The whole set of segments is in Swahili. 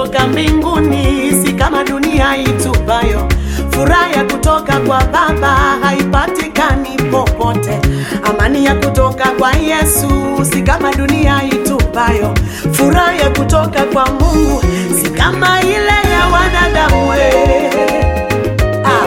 kutoka mbinguni, si kama dunia itupayo. Furaha ya kutoka kwa Baba haipatikani popote. Amani ya kutoka kwa Yesu si kama dunia itupayo. Furaha ya kutoka kwa Mungu si kama ile ya wanadamu. we. Ah.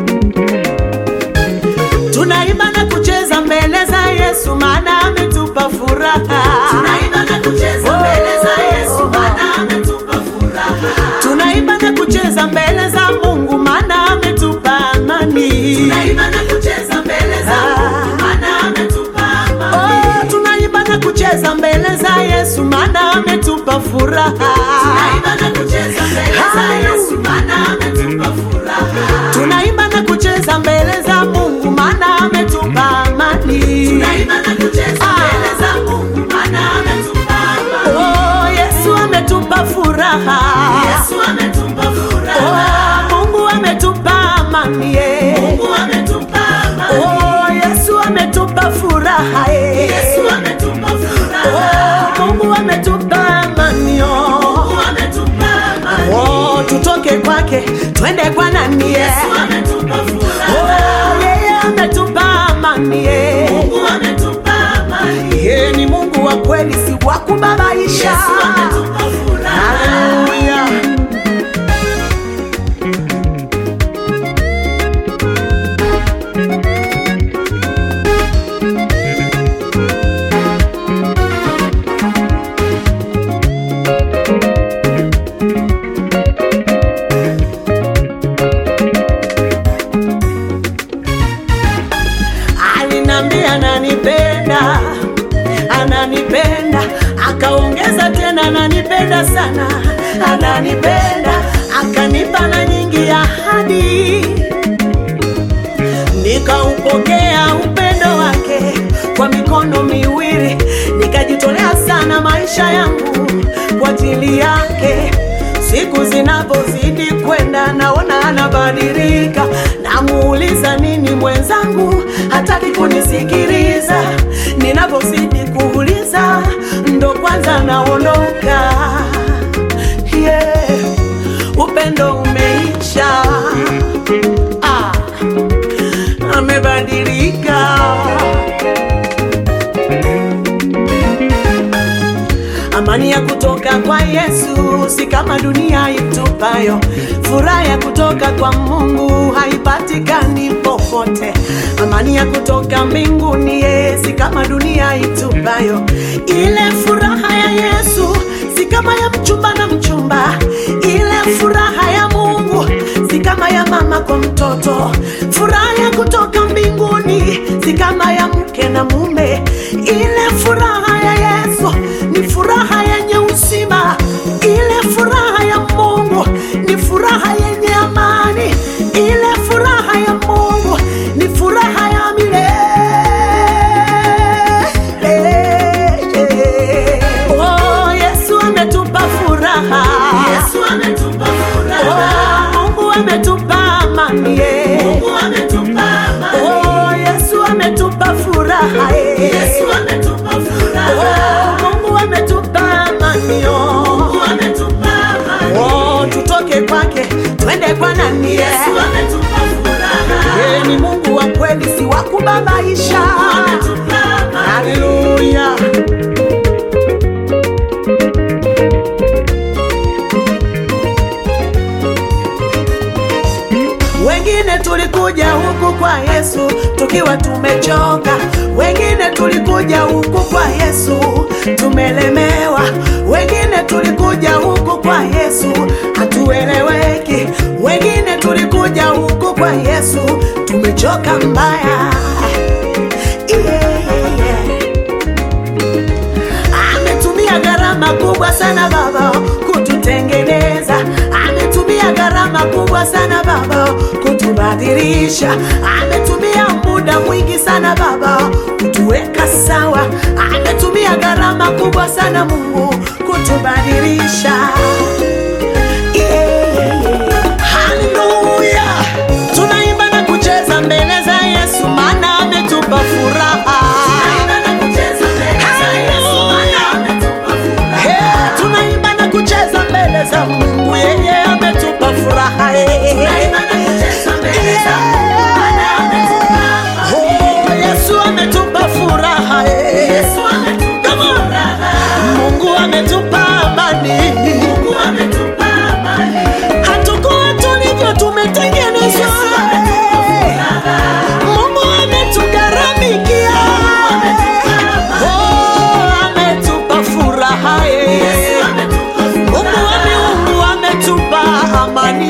Tunaimba na kucheza mbele za Yesu maana ametupa furaha. Tunaimba na kucheza mbele za Yesu maana ametupa furaha. Tunaimba na kucheza mbele za Mungu maana ametupa amani. Tunaimba na kucheza mbele za Mungu maana ametupa amani. Oh, tunaimba na kucheza mbele za Yesu maana ametupa furaha. Tunaimba na kucheza mbele za Yesu maana ametupa furaha. Tunaimba na kucheza mbele za Mungu maana ametupa amani. Tunaimba na kucheza mbele za Mungu maana ametupa amani. Oh, Yesu ametupa furaha. Yesu ametupa furaha. Oh, Mungu ametupa amani. yeah. Mungu ametupa amani. Oh, Yesu ametupa furaha. yeah. Yesu ametupa furaha. Oh, Mungu ametupa amani. oh. Mungu ametupa amani. Oh, tutoke kwake twende kwa nani? yeah. Yesu ametupa furaha. Oh, yeye ametupa amani. yeah. Mungu ametupa amani. Yeye ni Mungu wa kweli, si wa kubabaisha. Yesu ametupa furaha. Haleluya. Alinambia ananipenda, ananipenda, akaongeza tena ananipenda sana, ananipenda, akanipa na nyingi ahadi, nikaupokea upendo wake kwa mikono miwili, nikajitolea sana maisha yangu kwa ajili yake. Siku zinapozidi kwenda, naona anabadilika, namuuliza nini mwenzangu, hataki kunisikiliza. Ninapozidi kuuliza, ndo kwanza naondoka. Yeah, upendo umeisha, ah, amebadilika. Amani ya kutoka kwa Yesu si kama dunia itupayo. Furaha ya kutoka kwa Mungu haipatikani popote. Amani ya kutoka mbinguni ye, si kama dunia itupayo. Ile furaha ya Yesu si kama ya mchumba na mchumba. Ile furaha ya Mungu si kama ya mama kwa mtoto. Furaha ya kutoka mbinguni si kama ya mke na mume. Ile furaha ya Yesu ni furaha yenye uzima. Ile furaha ya Mungu ni furaha yenye amani. Ile furaha ya Mungu ni furaha ya milele. Oh, Yesu ametupa furaha. Yesu ametupa furaha. Oh, Mungu ametupa amani. yeah. Mungu ametupa amani. Oh, Yesu ametupa furaha. yeah. Yesu ametupa furaha. Oh, Mungu ametupa amani. oh. Mungu ametupa amani. Oh, tutoke kwake twende kwa nani? yeah. Yesu ametupa furaha. Yeye ni Mungu wa kweli, si wa kubabaisha. Ametupa amani. Haleluya. Wengine tulikuja huku kwa Yesu tukiwa tumechoka, wengine tulikuja huku kwa Yesu tumelemewa, wengine tulikuja huku kwa Yesu hatueleweki, wengine tulikuja huku kwa Yesu tumechoka mbaya. Yeah, yeah, yeah. Ametumia gharama kubwa sana Baba kututengeneza, ametumia gharama kubwa sana Baba kutubadilisha, ametumia muda mwingi sana Baba kutuweka sawa, ametumia gharama kubwa sana Mungu kutubadilisha. Yeah, yeah, yeah. Haleluya, tunaimba na kucheza mbele za Yesu, maana ametupa furaha. Tunaimba na kucheza mbele za Yesu, maana ametupa furaha. Hey, tunaimba na kucheza mbele za Mungu amani